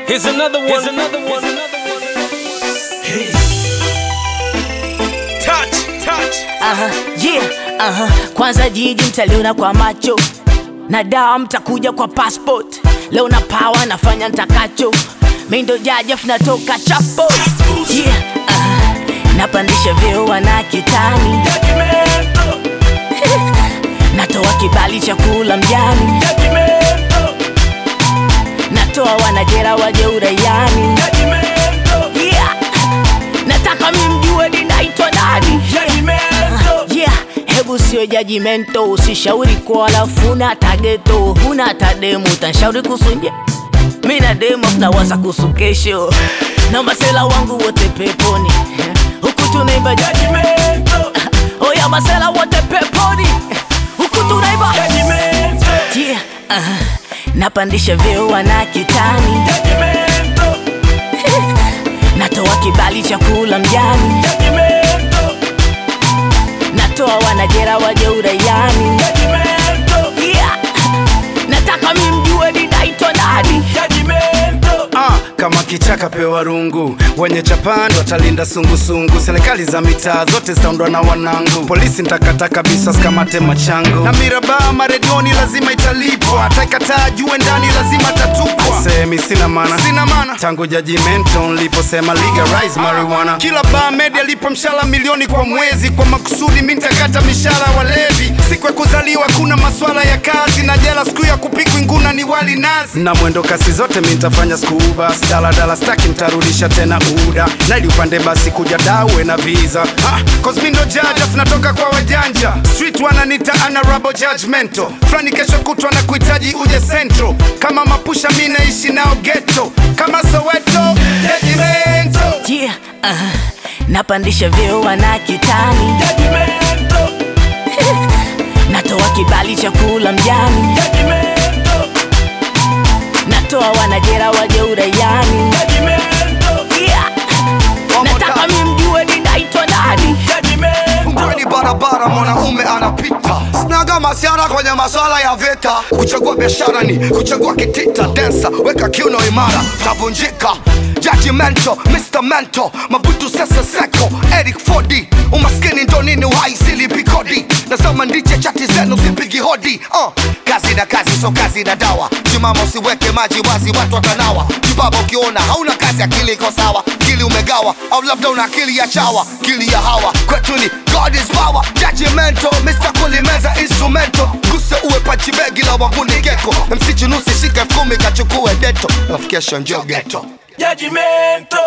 Here's another one. Here's another one. Hey. Touch, touch. Aha, yeah, aha. Kwanza jiji mtaliona kwa macho na dawa mtakuja kwa passport. Leo na power nafanya ntakacho, mi ndo jajaf natoka chapo yeah, aha. Napandisha vyeo wana kitani, natoa kibali cha kula mjani, natoa wanajera waje uraiani yeah. Nataka mi mjue ninaitwa nani yeah. Hebu sio jajimento, usishauri kwa walafu huna tageto, huna tademu, utanshauri kusunje mi na demo tunawaza kuhusu kesho na masela wangu wote peponi huku tunaimba judgmental. Oya masela wote peponi huku tunaimba yeah. uh, napandisha vyeo wana kitani natoa kibali cha kula mjani natoa wanajera waje uraiani yeah. nataka mi mjue ninaitwa nani Ah, kama kichaka pewa rungu, wenye chapani watalinda sungusungu. Serikali za mitaa zote zitaundwa na wanangu, polisi ntakata kabisa sikamate machangu, na mirabaa maredioni lazima italipwa, ataikataa jue ndani lazima tatupwa. Semi sina mana, sina mana tangu judgmental niliposema legalize marijuana. Kila bar media lipo mshahara milioni kwa mwezi, kwa makusudi mi ntakata mishahara walevi. Siku ya kuzaliwa kuna maswala ya kazi na jela, siku ya kupikwa nguna ni wali nazi, na mwendo kasi zote mi nitafanya skuba daladala staki ntarudisha tena uda naili upande basi kuja dawe na visa ah, cause mi ndo judge afu natoka kwa wajanja street wananita honorable judgmental flani kesho kutwa na kuhitaji uje central kama mapusha mi naishi nao ghetto kama soweto judgmental yeah. uh, napandisha vyeo wana kitani natoa kibali cha kula mjani natoa wanajera waje uraiani yeah. nataka mi mjue ninaitwa nani Fungueni barabara, mwanaume anapita. Sinaga masiara kwenye maswala ya vita. Kuchagua biashara ni kuchagua kitita. Densa, weka kiuno imara, tavunjika. Judgmental, Mr. Mental, Mabutu Sese Seko, Eric Fodi. Umaskini ndo nini uhai silipi kodi. Nasema ndiche chati zenu sipigi hodi. Uh, kazi na kazi so kazi na dawa. Simama usiweke maji wazi, watu watanawa. Kibaba ukiona hauna kazi, akili iko sawa, akili umegawa, au labda una akili ya chawa, akili ya hawa. Kwetu ni God is power, judgmental, Mr. Kulimeza instrumental. Guse uwe panchi begi la wanguni geko. MC Junusi shika elfu kumi kachukue deto. Alafu kesho njoo ghetto. Judgmental.